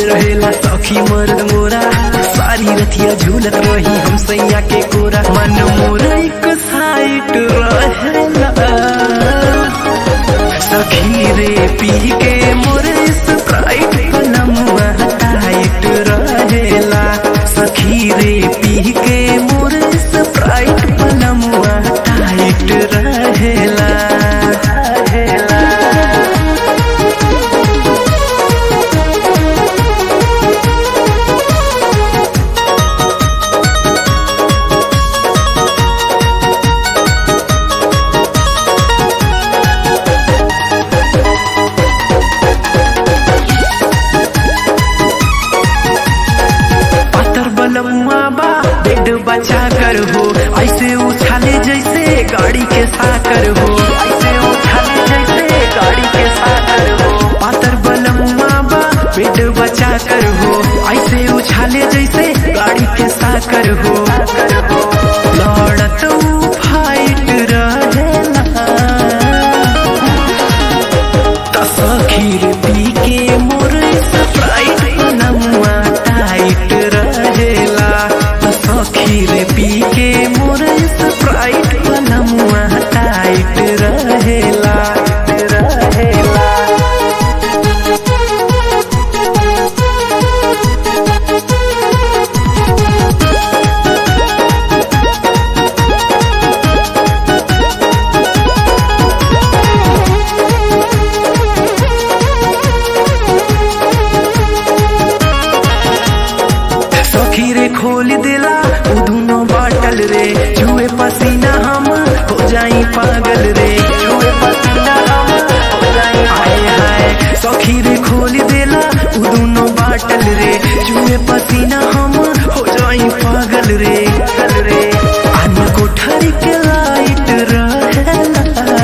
रहेला सखी मर्द मोरा सारी रतिया झूलत रही हम सैया के कोरा मन मोरा एक साइट रहेला सखी रे पी के मोरे स्प्राइट पलमुआ टाइट रहेला सखी रे पी के मोरे स्प्राइट पलमुआ टाइट रहेला रहेला पातर बलमुआ बा बेड बचा कर हो ऐसे उछाले जैसे गाड़ी के साकर हो ऐसे उछाले जैसे गाड़ी के साकर हो पातर बलमुआ बा बेड बचा कर हो ऐसे उछाले जैसे गाड़ी के साकर हो लड़त ऊ फाइट रहेला तसखीर पी के मोर स्प्राइट नमुआ टाइट रहेला तसखीर पी के मोर स्प्राइट नमुआ टाइट रहेला रहेला सखी रे खोल दिला उ दुनो बाटल रे छुए पसीना हम हो जाई पागल रे छुए पसीना हम हो जाई हाय हाय सखी रे खोल दिला उ दुनो बाटल रे छुए पसीना हम हो जाई पागल रे पागल रे आन कोठरी के लाइट रहेला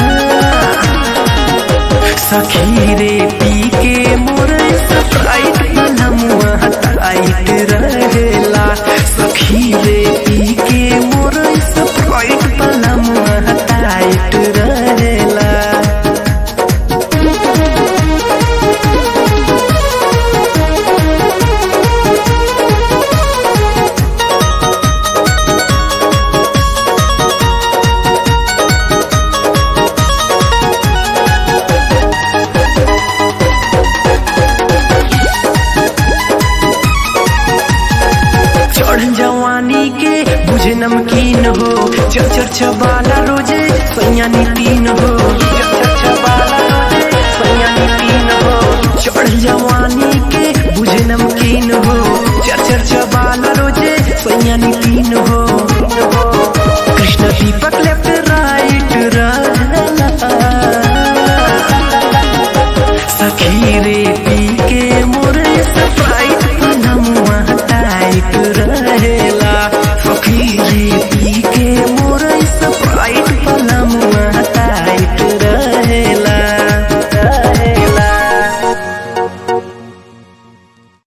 सखी रे पी के मोर स्प्राइट नमुआ टाइट रहेला सखी रे पी के मोर स्प्राइट नमुआ टाइट रहेला चढ़ जवानी के बुझे नमकीन हो चर चर चबाला रोजे सैया नीतीन हो चर चर चबाला रोजे सैया नीतीन हो चढ़ जवानी के बुझे नमकीन हो चर चर चबाला रोजे सैया नीतीन हो